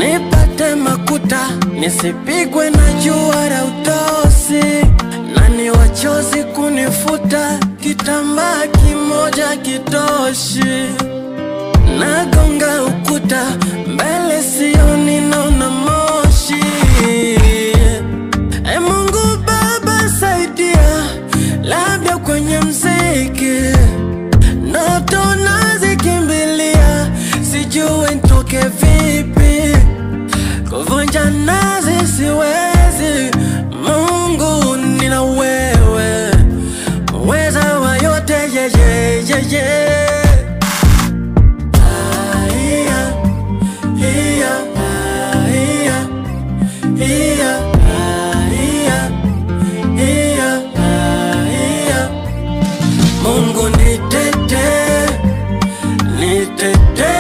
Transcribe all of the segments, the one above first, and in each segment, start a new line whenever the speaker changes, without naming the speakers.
nipate makuta, nisipigwe na jua la utosi, nani wachozi kunifuta, kitambaa kimoja kitoshi, nagonga ukuta, mbele sioni, naona moshi. E Mungu Baba saidia, labda kwenye mziki ndoto nazikimbilia, sijui nitoke vipi, kuvunja nazi siwezi. Mungu nina wewe, uweza wa yote yeye yeye. Aiya, iya, aiya, iya, aiya, iya, aiya. Mungu nitete, nitete,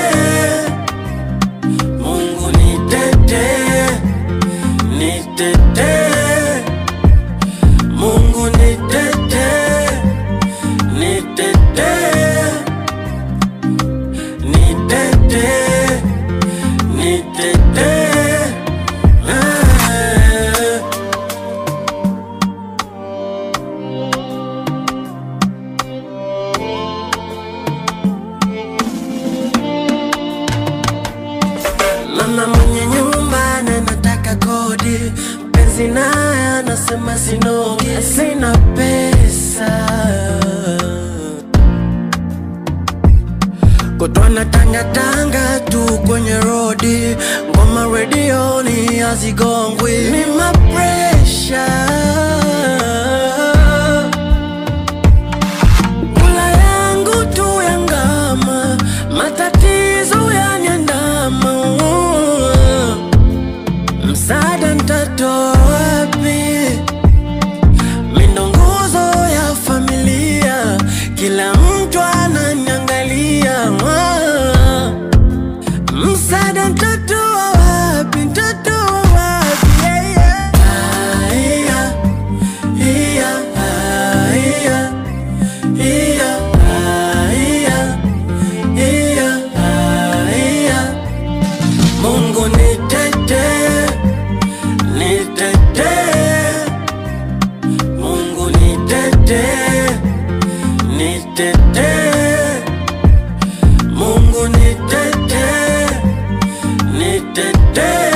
Mungu nitete, nitete, Mungu nitete, nitete, nitete, nitete. Ah. Mama mwenye nyumba na nataka kodi, mpenzi naye anasema sinogi, sina pesa kutwana tanga tanga tu kwenye rodi, ngoma redioni hazigongwi, ni mapresha Kula yangu tu ya ngama, matatizo yaniandama. Msaada nitatoa wapi? Mindo nguzo ya familia, kila mtu ananiangalia. Msaada nitatoa wapi? Nitatoa wapi? Yeah, yeah. Aiya, iya, aiya. Iya, iya, iya, iya. Mungu nitete, nitete, Mungu nitete, nitete, Mungu nitete, nitete.